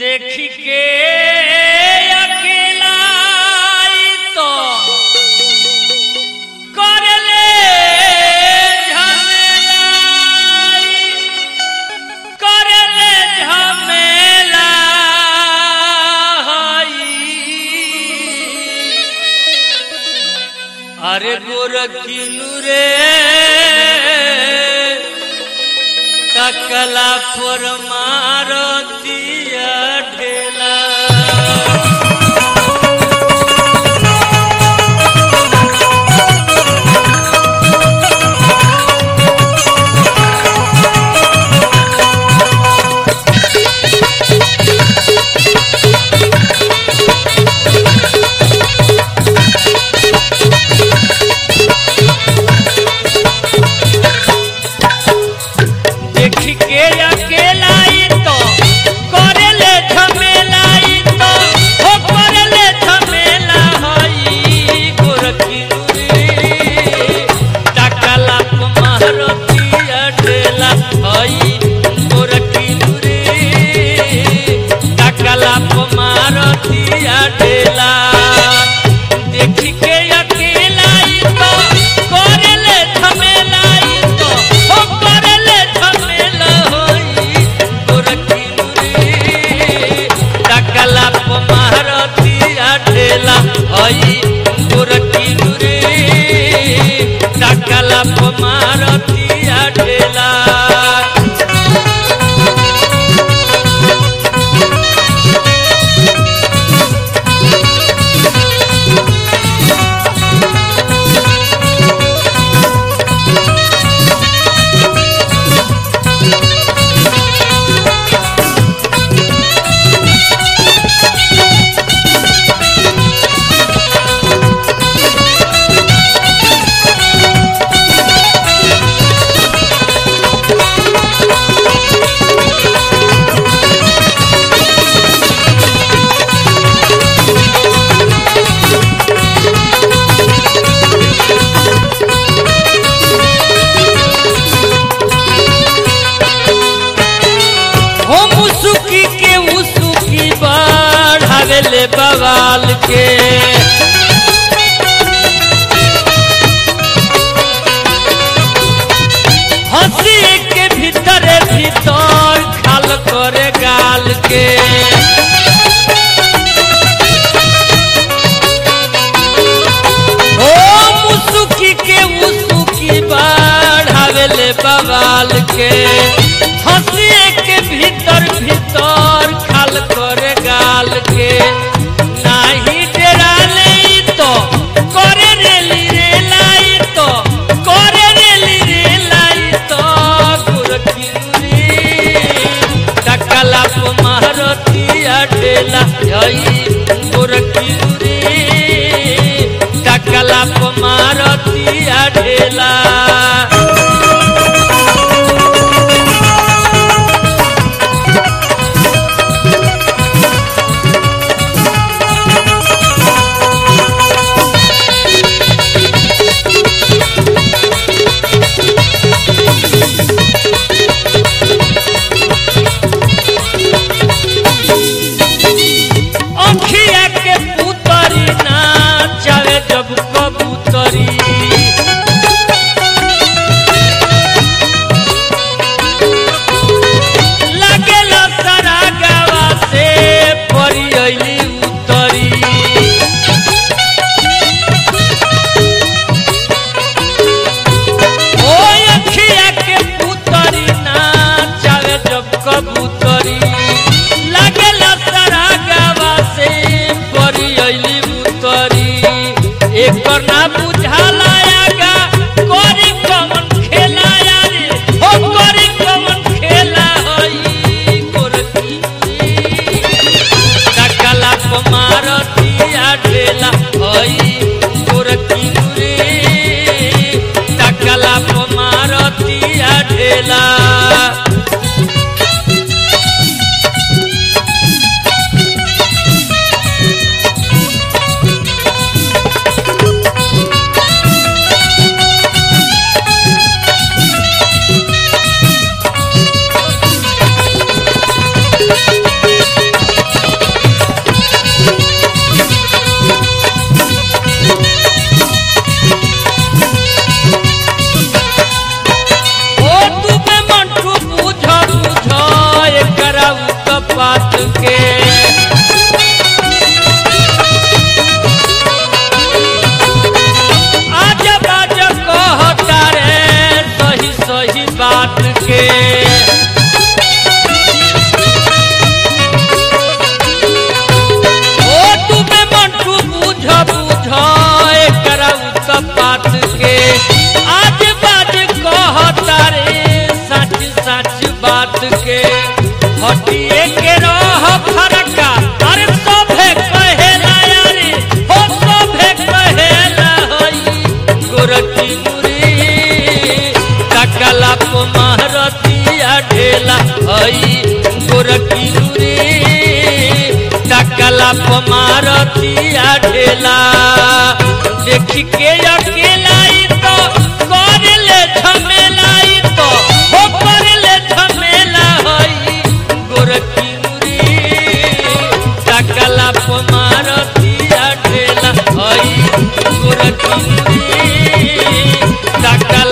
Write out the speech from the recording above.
देखी के अकेला तो करले झमेला करले झमेला अरे गोरखिनु रे तकला पर मारतिया ढेला देखी के अकेला ई तो करेले झमेला ई तो हो करेले झमेला हई गोरखिनु रे तकला पर मारतिया ढेला हई गोरखिनु रे तकला पर मारतिया ढेला देखी के अकेला ई तो करेले झमेला ई तो हो करेले झमेला होई गोरखिनु रे तकला प मारतिया ढेला हई गोरखिनु रे तकला प मारतिया ढेला हो मुसुकी के उसुकी बढ़ावेले बवाल के हंसी के भीतर भीतर खाल करे गाल के हो मुसुकी के उसुकी बढ़ावेले बवाल के हंसी के भीतर भीतर खाल करे गाल के नाही डेराले ई तो करे रेली रे लाई तो करे रेली रे लाई तो गुरखिनुरी टकला प मारतिया ढेला हई गुरखिनुरी टकला प मारतिया ढेला अंखिया के पुतरी ना चाहे जब कबूतरी लगेला सारा गावा से परी अइली उतरी ओ अखिया के पुतरी ना चाहे जब कबूतरी लागेला सारा गावा से परी अइली उतरी एकर ना बुझाला आगा करी कमन खेला यारे हो करी कमन खेला हई गोरखी टकला प मारतिया ढेला हई गोरखी रे टकला प मारतिया ढेला पमारतिया ढेला देख के अकेला ई तो करले झमेला ई तो हो करले झमेला हई गोरखी मुरी टाकला पमारतिया ढेला हई गोरखी मुरी टाकला